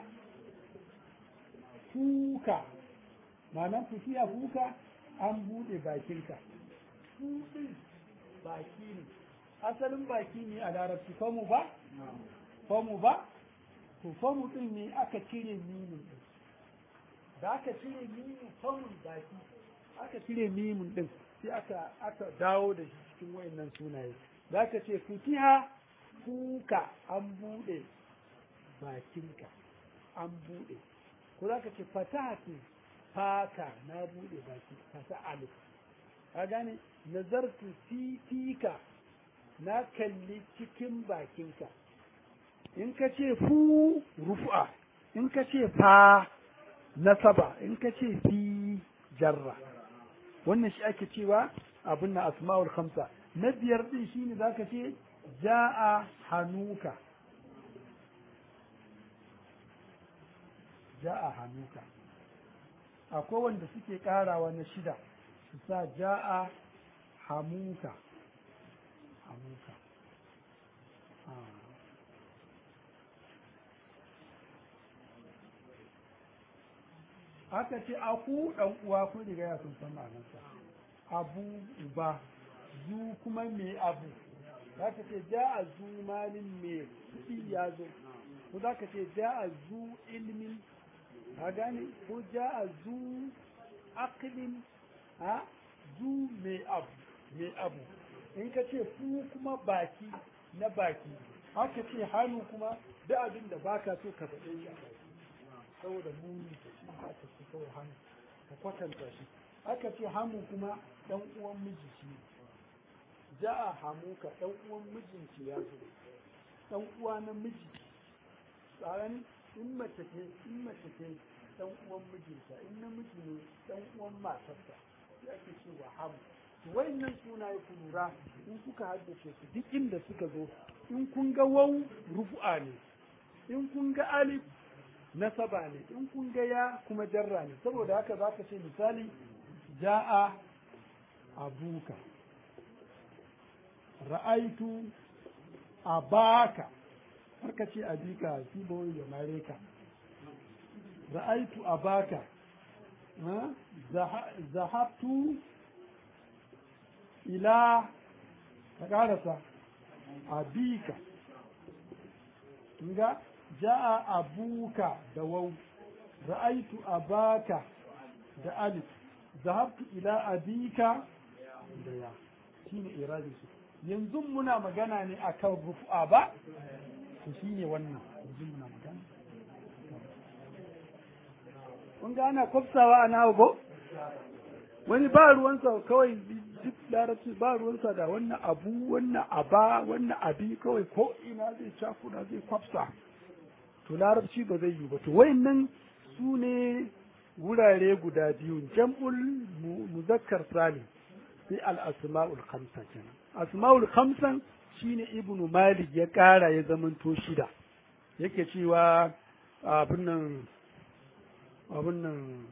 kuka ma'anar futiha kuka an buɗe bakinka buɗin baki ne asalin baki ne a larabci famu ba famu ba to famu ɗin ne aka cire mimin ɗin da aka cire mimin famun baki aka cire mimin ɗin sai aka aka dawo da shi cikin wayannan sunaye za ka ce futiha kuka an buɗe bakinka an buɗe ko za ka ce fatahati faka na buɗe baki kasa alif ka gane nazartu fi fika na kalli cikin bakinka in ka ce fu rufu'a in ka ce fa nasaba in ka ce fi jarra wannan shi ake cewa abin na asma'ul khamsa na biyar din shine zaka ce ja'a hanuka ja'a hanuka akwai wanda suke karawa na shida su sa ja'a hamuka hamuka aka ce aku dan uwa ko riga ya sun san ma'anarsa abu uba zu kuma me abu za ka ce ja a zu malin me kuɗi ya zo ko za ka ce ja a zu ilmin ka gane ko ja a zu aklin ha zu me abu me abu in ka ce fu kuma baki na baki haka ce hannu kuma da abin da baka so ka faɗe shi a baki saboda muni da shi aka ce kawai hannu ka kwatanta shi aka ce hamu kuma dan uwan miji shi ja'a hamuka dan uwan mijinki ya zo dan uwa na miji tsaran in mace ce in mace ce dan uwan mijinta in namiji ne dan uwan matarsa sai ake cewa hamu to wayannan sunaye ku lura in kuka haddace su duk inda suka zo in kun ga wau rufu'a ne in kun ga alif nasaba ne in kun ga ya kuma jarra ne saboda haka za ka ce misali ja'a abuka ra'aitu abaka harka ce abika shi bawai ya mare ka ra'aitu abaka zahabtu ila ka karasa abika ga ja'a abuka da wau ra'aitu abaka da alif zahabtu ila abika da ya shine iradi su yanzu muna magana ne akan rufu'a ba to shine wannan yanzu muna magana kun ga ana kwafsawa a nawa ko wani ba ruwansa kawai duk larabci ba ruwansa da wannan abu wannan aba wannan abi kawai ko ina zai cakuna zai kwafsa to larabci ba zai yi ba to wayannan su ne wurare guda biyu jam'ul muzakkar salim sai al-asma'ul khamsa kenan asma'ul khamsan shine ibnu malik ya kara ya zamanto shida yake cewa abin nan abin nan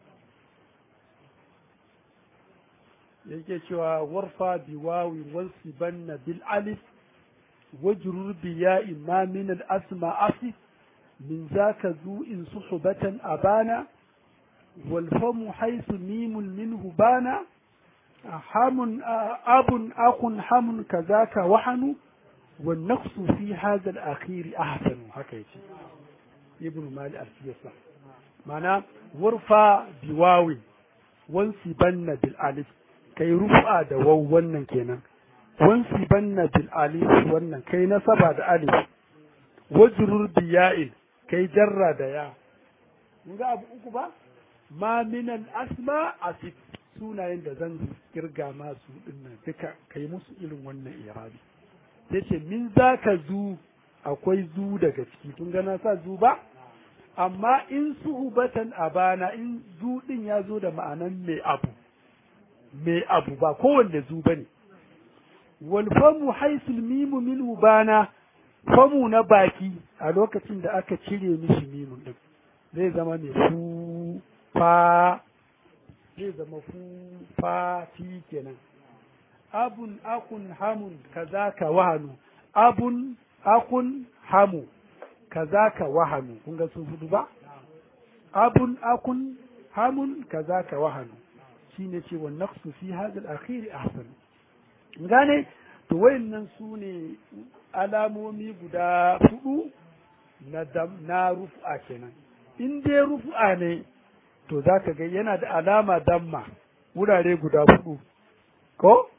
yake cewa warfa biwawi wansibanna bil alif wajrur bi ya'i ma min al asma asif min zaka zu in suhbatan abana wal famu haythu mim minhu bana hamun abun akun hamun kazaka wahanu wan naqsu fi hadha al akhir ahsanu haka yace ibn mali al-siyasa mana warfa biwawi wansibanna bil alif kai rufa da waw wannan kenan wansi banna bil alif wannan kai nasaba da alif wajrur bi ya'il kai jarra da ya mun ga abu uku ba ma min al asma asif sunayen da zan kirga masu dinnan duka kai musu irin wannan irabi yace min zaka zu akwai zu daga ciki kun ga na sa zu ba amma in suhubatan abana in zu din ya zo da ma'anan mai abu mai abu ba kowanne zu bane wal famu haisul mimu minhu bana famu na baki a lokacin da aka cire mishi mimun din zai zama mai fu fa zai zama fu fa fi kenan abun akun hamun kazaka wahanu abun akun hamu kazaka wahanu kun ga sun hudu ba abun akun hamun kazaka wahanu shine ce wa naqsu fi hadha al-akhir ahsan gane to wayannan su ne alamomi guda hudu na na rufa kenan in dai rufa ne to zaka ga yana da alama damma wurare guda hudu ko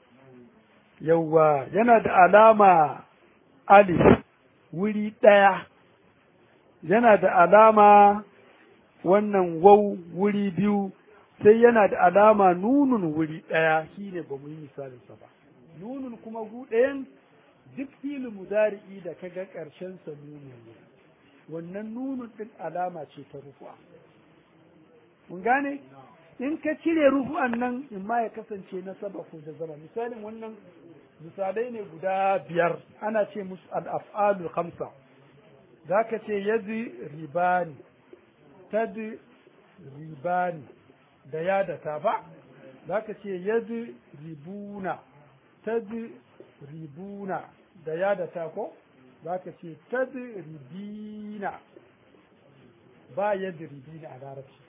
yawwa yana da alama alif wuri ɗaya yana da alama wannan wau wuri biyu sai yana da alama nunun wuri ɗaya shine ba mu yi misalinsa ba nunun kuma gu ɗayan duk filin mudari'i da kaga ƙarshen sa nunun ne wannan nunun ɗin alama ce ta rufu'a mun gane in ka cire rufu'an nan in ma ya kasance na saba ko da zama misalin wannan misalai ne guda biyar ana ce musu al-af'alul khamsa zaka ce yadi ribani tadi ribani da ya da ta ba za ka ce yadda ribuna tadda ribuna da ya da ta ko za ka ce tadda ribina ba yadda ribina a larabci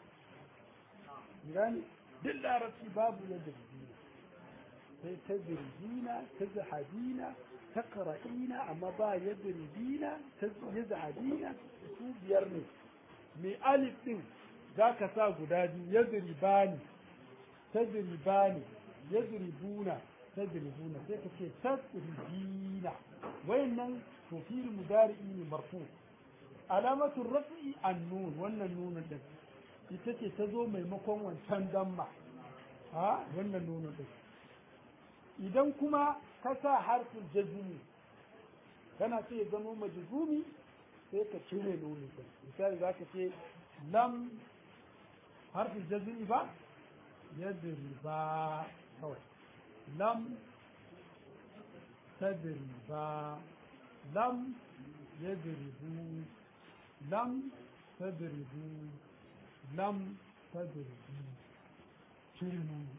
gani duk larabci babu yadda ribina sai tadda ribina tadda hadina ta ƙara'ina amma ba yadda ribina yadda hadina su biyar ne mai alif ɗin za ka sa guda biyu yadribani tadribani yadribuna tadribuna sai ka ce tadribina wayannan to fil mudari'i ne marfu alamatu raf'i an-nun wannan nunun din ita ce ta zo maimakon wancan damma ha wannan nunun din idan kuma ka sa harfin jazmi kana so ya zama majzumi sai ka cire nunun din misali zaka ce lam harfin jazmi ba yadri ba kawai lam tadri ba lam yadribu lam tadribu lam tadribu cire nuni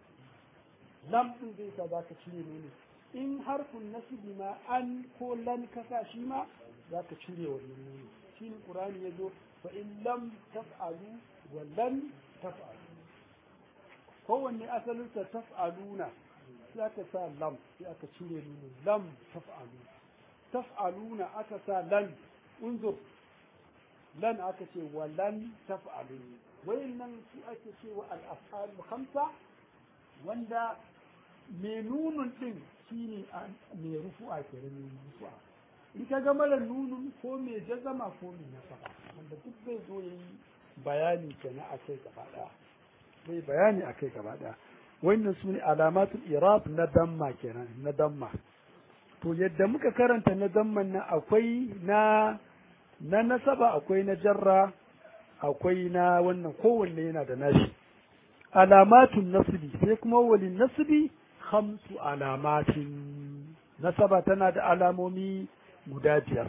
lam din zai sa zaka cire nuni in harfin nasibi ma an ko lan kasa shi ma zaka cire wannan nuni shi ne qur'ani yazo fa in lam taf'alu wa lan taf'alu kowanne asalinsa taf'aluna sai aka sa lam sai aka cire nuni lam taf'alu taf'aluna aka sa lan unzur lan aka ce wa lan taf'alu wayannan su ake ce wa al-af'al khamsa wanda mai nunun din shine mai rufu'a kenan mai rufu'a in ka ga mara nunun ko mai jazama ko mai nasaba wanda duk zai zo yayi bayani kenan a kai gaba daya zai bayani a kai gaba daya wannan su ne alamatul irab na damma kenan na damma to yadda muka karanta na damman nan akwai na na nasaba akwai na jarra akwai na wannan kowanne yana da nashi alamatun nasbi sai kuma walin nasbi khamsu alamatin nasaba tana da alamomi guda biyar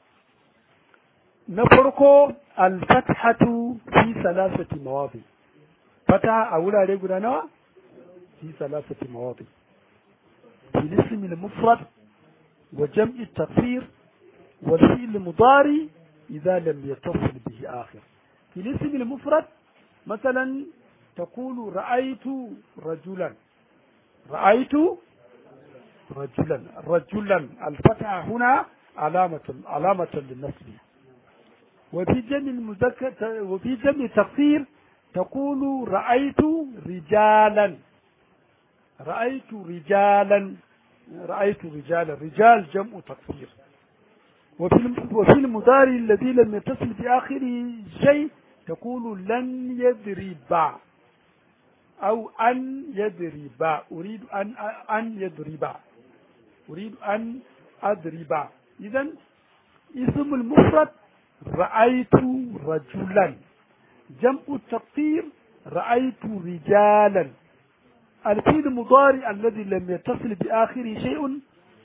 na farko alfathatu fi salasati mawadi fata a wurare guda nawa fi salasati mawadi في الاسم المفرد وجمع التكفير والفعل المضاري إذا لم يتصل به آخر في الاسم المفرد مثلا تقول رأيت رجلا رأيت رجلا رجلا الفتحة هنا علامة علامة للنسب وفي جمع المذكر وفي جمع التقصير تقول رأيت رجالا رأيت رجالا رأيت رجالا رجال جمع تقصير وفي وفي المضارع الذي لم يتصل بآخره شيء تقول لن يضرب أو أن يضرب أريد أن أن يضرب أريد أن أضرب إذا اسم المفرد رأيت رجلا جمع التقصير رأيت رجالا الفيل المضارع الذي لم يتصل بآخره شيء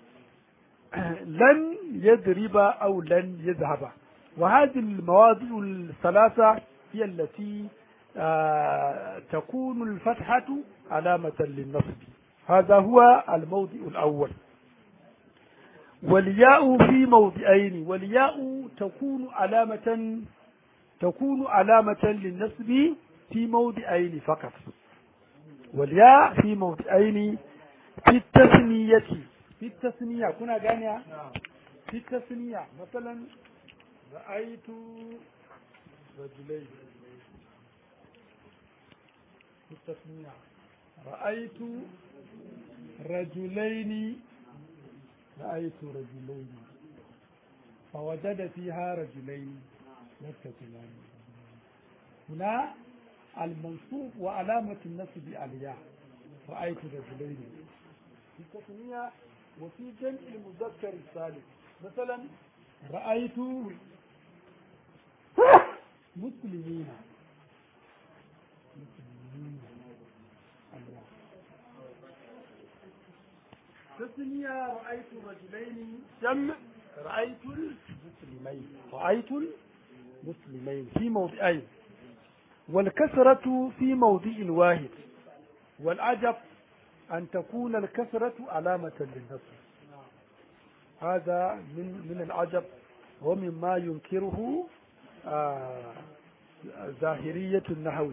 لن يضرب أو لن يذهب وهذه المواضع الثلاثة هي التي آه تكون الفتحة علامة للنصب هذا هو الموضع الأول والياء في موضعين والياء تكون علامة تكون علامة للنصب في موضعين فقط والياء في موضعين في التثنية في التثنية كنا غانيا في التثنية مثلا رأيت رجلين في التثنية رأيت رجلين رأيت رجلين فوجد فيها رجلين يقتتلان هنا المنصوب وعلامة النصب الياء رأيت رجلين في التثنية وفي جمع المذكر الثالث مثلا رأيت مسلمين مسلمين تثنية رأيت رجلين جمع رأيت المسلمين رأيت المسلمين في موضعين والكسرة في موضع واحد والعجب أن تكون الكسرة علامة للنصر هذا من من العجب ومما ينكره آه ظاهرية النحو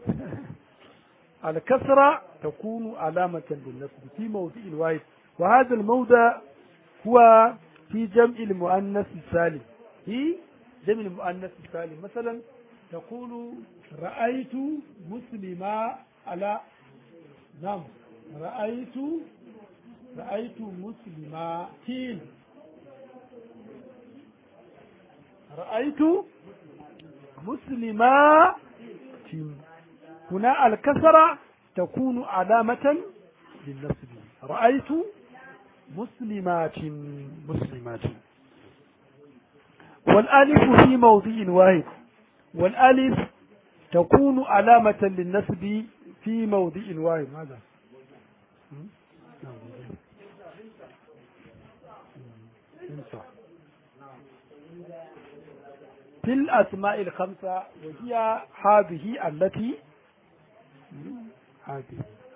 الكسرة تكون علامة للنصب في موضع واحد وهذا الموضع هو في جمع المؤنث السالم في جمع المؤنث السالم مثلا تقول رأيت مسلما على نعم رأيت رأيت مسلمات رأيت مسلمات هنا الكسرة تكون علامة للنصب رأيت مسلمات مسلمات والألف في موضع واحد والألف تكون علامة للنسب في موضع واحد ماذا؟ في الأسماء الخمسة وهي هذه التي هذه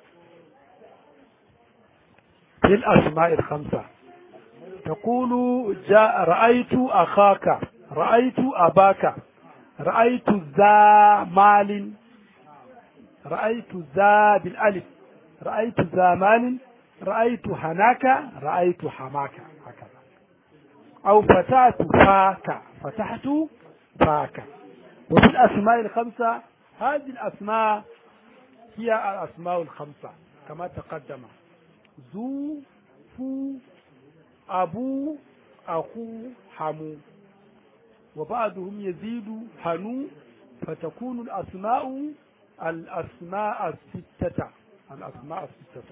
في الأسماء الخمسة تقول جاء رأيت أخاك رأيت أباك رأيت ذا مال رأيت ذا بالألف رأيت ذا مال رأيت هناك رأيت حماك هكذا أو فتحت فاك فتحت فاك وفي الأسماء الخمسة هذه الأسماء هي الأسماء الخمسة كما تقدم ذو فو أبو أخو حمو وبعضهم يزيد حنو فتكون الأسماء الأسماء الستة الأسماء الستة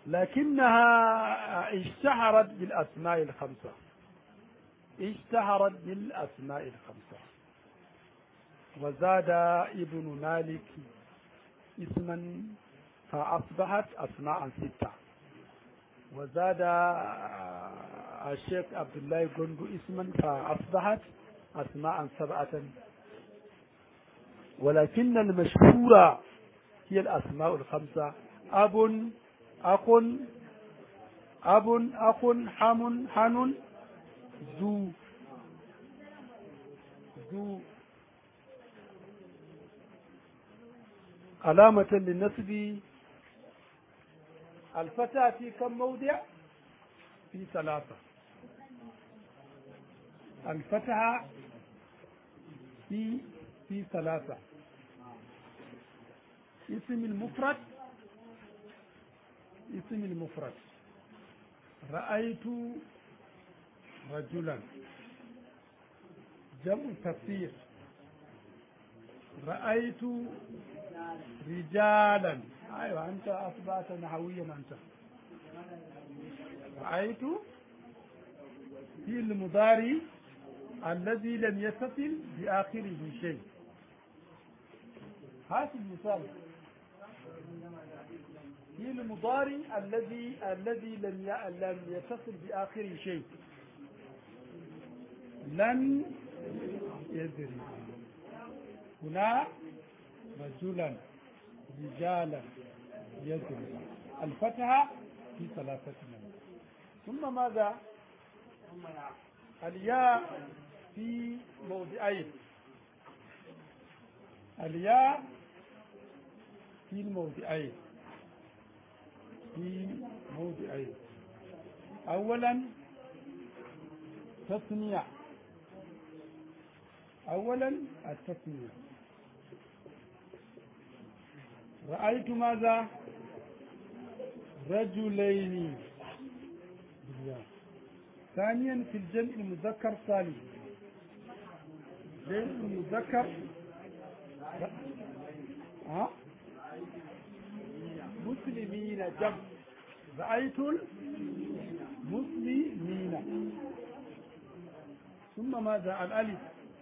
لكنها اشتهرت بالأسماء الخمسة اشتهرت بالأسماء الخمسة وزاد ابن مالك اسما فأصبحت أسماء ستة وزاد الشيخ عبد الله جندو اسما فأصبحت أسماء سبعة ولكن المشهورة هي الأسماء الخمسة أب أخ أب أخ حم حن ذو ذو علامة للنسب الفتاة في كم موضع في ثلاثة الفتحة في في ثلاثة اسم المفرد اسم المفرد رأيت رجلا جمع تفسير رأيت رجالا أيوة أنت أصبحت نحويا أنت رأيت في المضاري الذي لم يتصل بآخره شيء هات المثال في المضاري الذي الذي لم لم يتصل بآخره شيء لن يدري هنا رجلا رجالا يدري الفتحة في ثلاثة من ثم ماذا الياء في موضعين الياء في الموضعين في موضعين أولا تثنية أولا التثنية رأيت ماذا رجلين ثانيا في الجمع المذكر سالم جمع المذكر ها مسلمين جمع رأيت المسلمين ثم ماذا الألف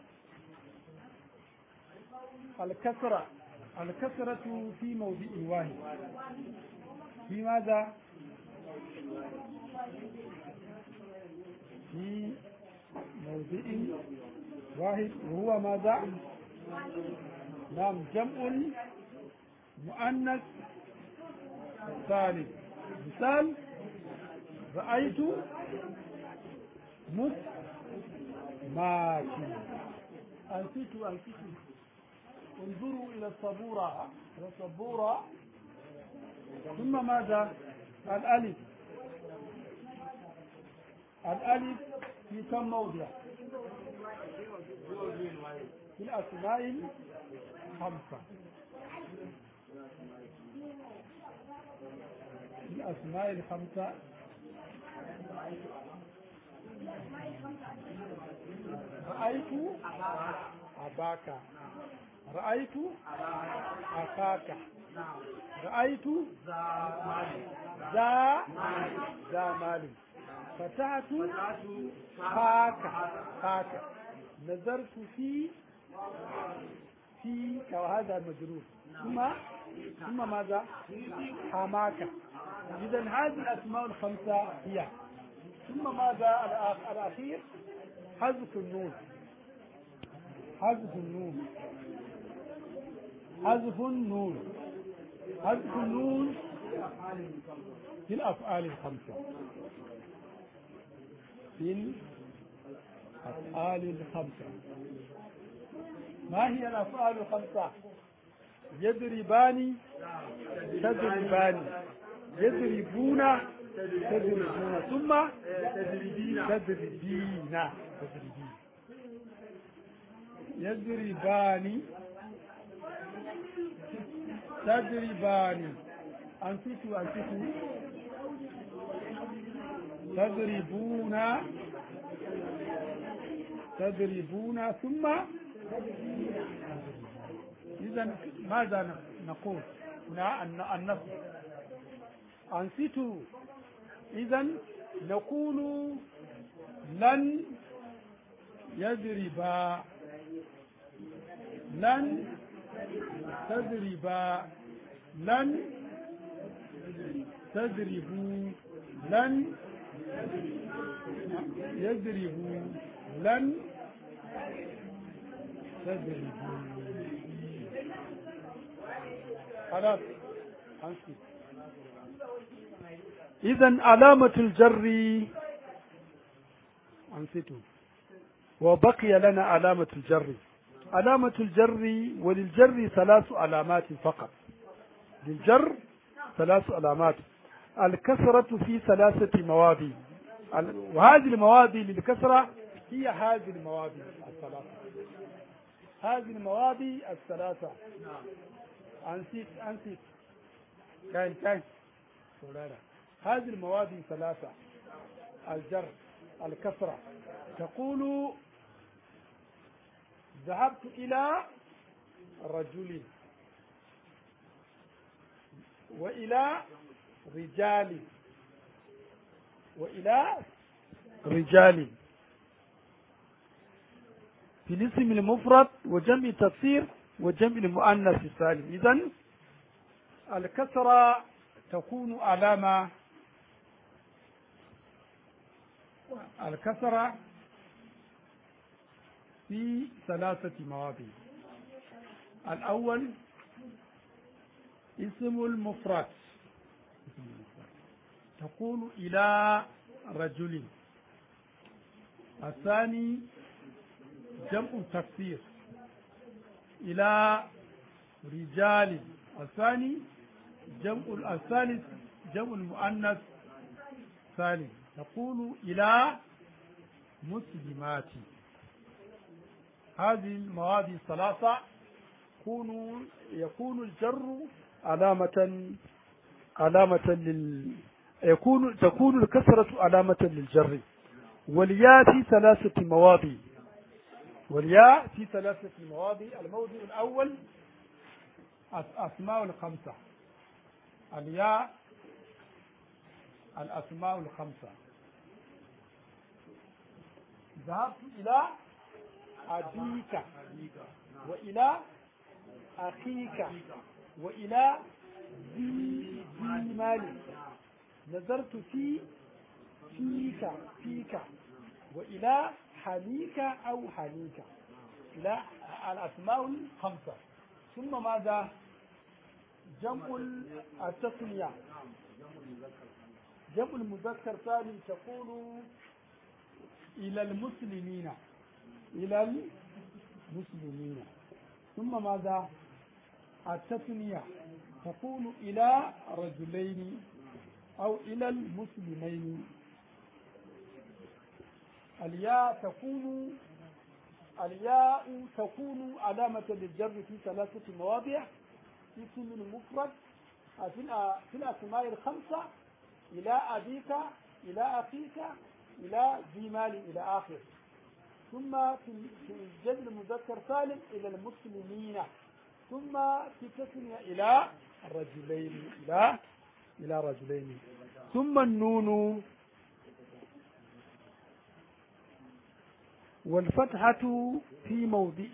الكسرة الكسرة في موضع واحد في ماذا في موضع واحد وهو ماذا نعم جمع مؤنث ثالث مثال رأيت مس ماشي أنسيت أنسيت انظروا إلى الصبورة إلى الصبورة ثم ماذا الألف الألف في كم موضع في الأسماء الخمسة في الأسماء الخمسة رأيت أباك رأيت أخاك رأيت ذا ذا مال فتحت خاك خاك نظرت في في وهذا مجرور ثم ثم ماذا حماك إذا هذه الأسماء الخمسة هي ثم ماذا الأخير حذف النون حذف النون حذف النون حذف النون في الأفعال الخمسة في الأفعال الخمسة ما هي الأفعال الخمسة يضربان تضربان يضربون تضربون ثم تضربين تضربين يضربان تضربان أنتوا أنتوا تضربون تضربون ثم إذا ماذا نقول هنا النصب أنصتوا إذا نقول لن يضربا لن تضربا لن تضربوا لن يضربوا لن تضربوا خلاص أنصت إذا علامة الجر أنصتوا وبقي لنا علامة الجر علامة الجر وللجر ثلاث علامات فقط للجر ثلاث علامات الكسرة في ثلاثة مواضع وهذه المواضع للكسرة هي هذه المواضع الثلاثة هذه المواضع الثلاثة أنسيت أنسيت كان كان سولانا هذه المواضع ثلاثة الجر الكسرة تقول ذهبت إلى رجل وإلى رجال وإلى رجال في الاسم المفرد وجمع التفسير وجمع المؤنث السالم إذا الكسرة تكون علامة الكسرة في ثلاثة مواضع الأول اسم المفرد تقول إلى رجل الثاني جمع تفسير إلى رجال الثاني جمع الثالث جمع المؤنث ثالث تقول إلى مسلمات هذه المواد الثلاثة يكون يكون الجر علامة علامة لل يكون تكون الكسرة علامة للجر والياء في ثلاثة مواضع والياء في ثلاثة مواضع الموضع الأول الأسماء الخمسة الياء الأسماء الخمسة ذهبت إلى أبيك وإلى أخيك وإلى ذي ذي مال نظرت في فيك فيك وإلى حنيك أو حنيك إلى الأسماء الخمسة ثم ماذا جمع التسمية جمع المذكر ثاني تقول إلى المسلمين إلى المسلمين ثم ماذا التثنية تقول إلى رجلين أو إلى المسلمين الياء تكون الياء تكون علامة للجر في ثلاثة مواضع اسم المفرد في الأسماء الخمسة إلى أبيك إلى أخيك إلى ذي مال إلى آخر ثم في الجد المذكر سالم إلى المسلمين ثم في تثنية إلى الرجلين إلى إلى رجلين ثم النون والفتحة في موضع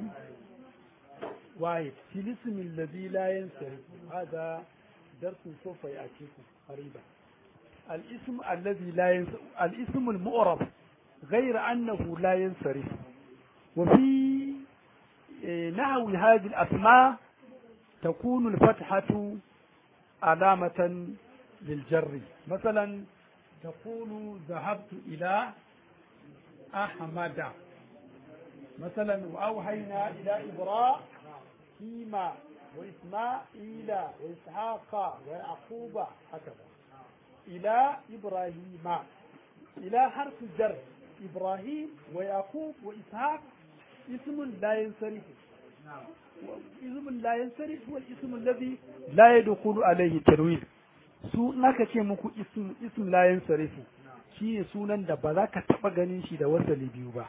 واحد في الاسم الذي لا ينصرف هذا درس سوف يأتيكم قريبا الاسم الذي لا ينصرف الاسم المؤرب غير أنه لا ينصرف وفي نحو هذه الأسماء تكون الفتحة علامة للجر مثلا تقول ذهبت إلى أحمد مثلا وأوحينا إلى إبراهيم وإسماعيل وإسحاق ويعقوب هكذا إلى إبراهيم إلى حرف الجر إبراهيم ويعقوب وإسحاق اسم لا ينصرف اسم لا ينصرف هو الاسم الذي لا يدخل عليه تنوين su naka ce muku ism ism la yansarifu shi ne sunan da ba za ka taɓa ganin shi da wasali biyu ba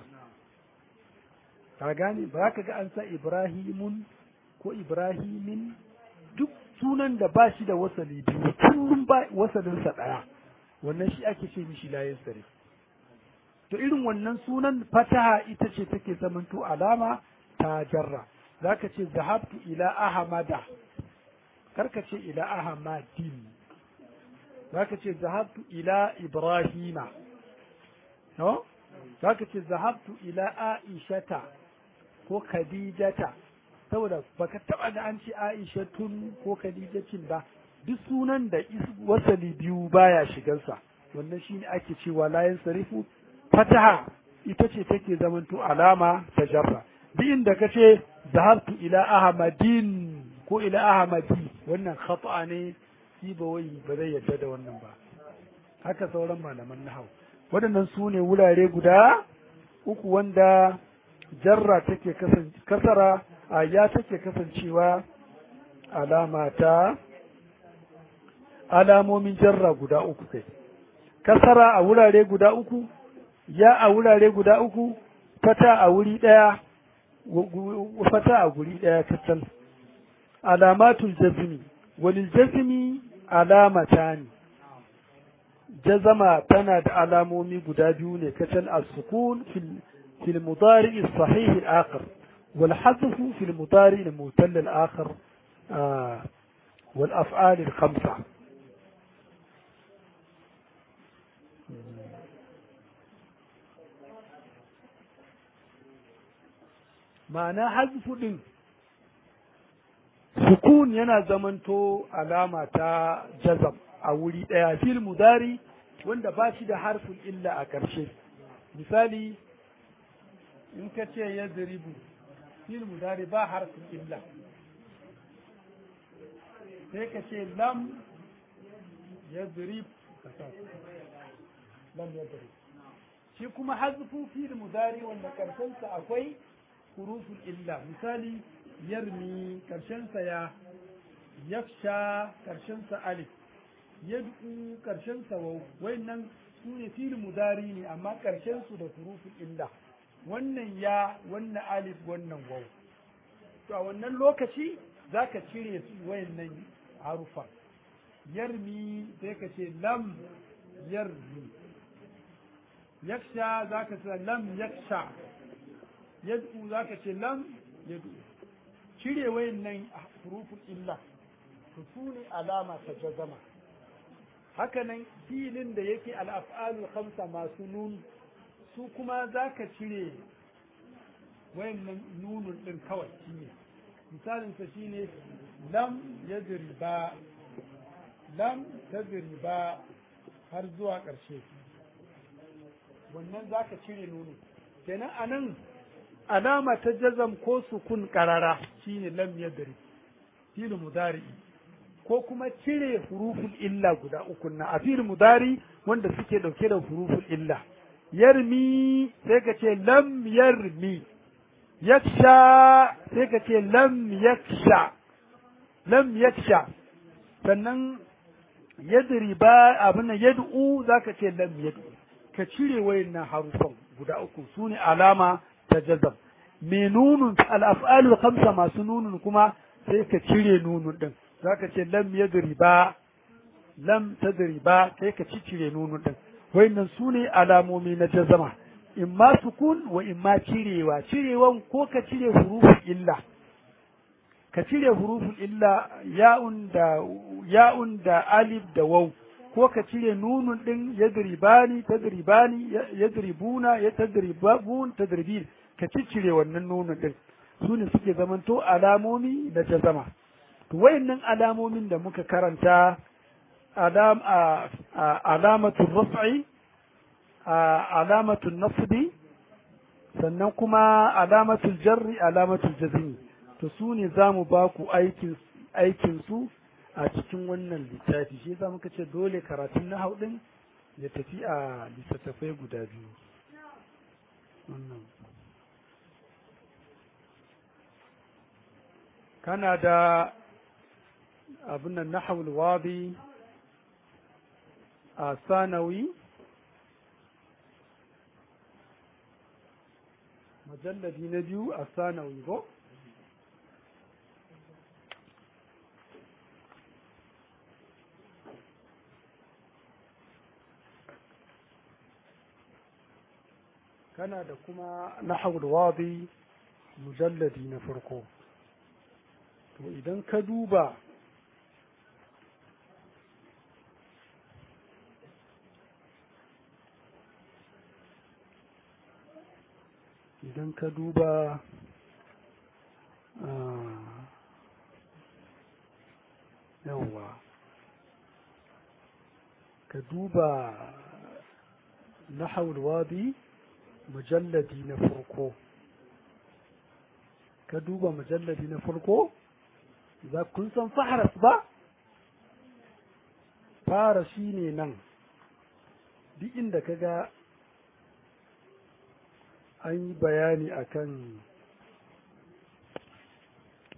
ka gane ba za ka ga an sa ibrahimun ko ibrahimin duk sunan da ba shi da wasali biyu kullum ba wasalinsa ɗaya wannan shi ake ce mishi layin sare to irin wannan sunan fataha ita ce take zamanto alama ta jarra zaka ce zahabtu ila ahmada karka ce ila ahmadin zaka ce zahabtu ila ibrahima no zaka ce zahabtu ila aishata ko khadijata saboda baka taba da an ce aishatun ko khadijatin ba duk sunan da wasali biyu baya shigansa wannan shine ake cewa layin sarifu fataha ita ce take zamanto alama ta jarra duk inda ka ce zahabtu ila ahmadin ko ila ahmadi wannan khata ne sibawai ba zai yarda da wannan ba haka sauran malaman nahau waɗannan su ne wurare guda uku wanda jarra take kasara a ya take kasancewa alama ta alamomin jarra guda uku kai kasara a wurare guda uku ya a wurare guda uku fata a wuri ɗaya fata a guri ɗaya kacal alamatul jazmi walil jazmi alamatani jazama tana da alamomi guda biyu ne kacal as-sukun fil fil mudari as-sahih al-akhir wal hadf fil mudari al-mutall al-akhir wal af'al al-khamsa ma'ana hazfu din sukun yana zamanto alama ta jazam a wuri ɗaya fil mudari wanda ba shi da harfin illa a ƙarshe misali in ka ce ya ziribu fil mudari ba harfin illa sai ka ce lam ya zirib lam ya zirib shi kuma hazfu fil mudari wanda ƙarshensa akwai huruful illa misali yarmi karshensa ya yafsha karshensa alif yad'u karshensa waw wayannan su ne fil mudari ne amma karshen su da huruful illa wannan ya wannan alif wannan waw to a wannan lokaci zaka cire su wayannan harufa yarmi sai ka ce lam yarmi yaksha zaka ce lam yaksha yad'u zaka ce lam yad'u cire wayannan huruful illa to su ne alama ta jazama hakanan filin da yake al'af'alul khamsa masu nun su kuma zaka cire wayannan nunun din kawai shine misalin sa shine lam yadriba lam tadriba har zuwa ƙarshe wannan zaka cire nunun kenan anan alama ta jazam ko sukun karara shine lam yadri fil mudari ko kuma cire huruful illa guda uku na a fil mudari wanda suke dauke da huruful illa yarmi sai ka ce lam yarmi yaksha sai ka ce lam yaksha lam yaksha sannan yadri ba abin yad'u zaka ce lam yad'u ka cire wayannan harufan guda uku sune alama ta jazam me nunun al'af'alul khamsa masu nunun kuma sai ka cire nunun din zaka ce lam yadriba lam tadriba sai ka ci cire nunun din wayannan sune alamomi na jazama in ma sukun wa in ma cirewa cirewan ko ka cire hurufin illa ka cire hurufin illa ya'un da ya'un da alif da waw ko ka cire nunun din yadribani tadribani yadribuna yatadribun tadribin ka ciccire wannan nunin din su ne suke zamanto alamomi na jazama to wayannan alamomin da muka karanta alam alamatul raf'i alamatul nasbi sannan kuma alamatul jarri alamatul jazmi to su ne za mu ba ku aikin aikin su a cikin wannan littafi shi yasa muka ce dole karatun na din ya tafi a littattafai guda biyu wannan kana da abin nan nahawul wadi a sanawi majalladi na biyu a sanawi ko kana da kuma nahawul wadi mujalladi na farko to idan ka duba idan ka duba yawwa ka duba nahawul wadi mujalladi na farko ka duba mujalladi na farko za kun san faharas ba fara shi ne nan duk inda ka ga an yi bayani akan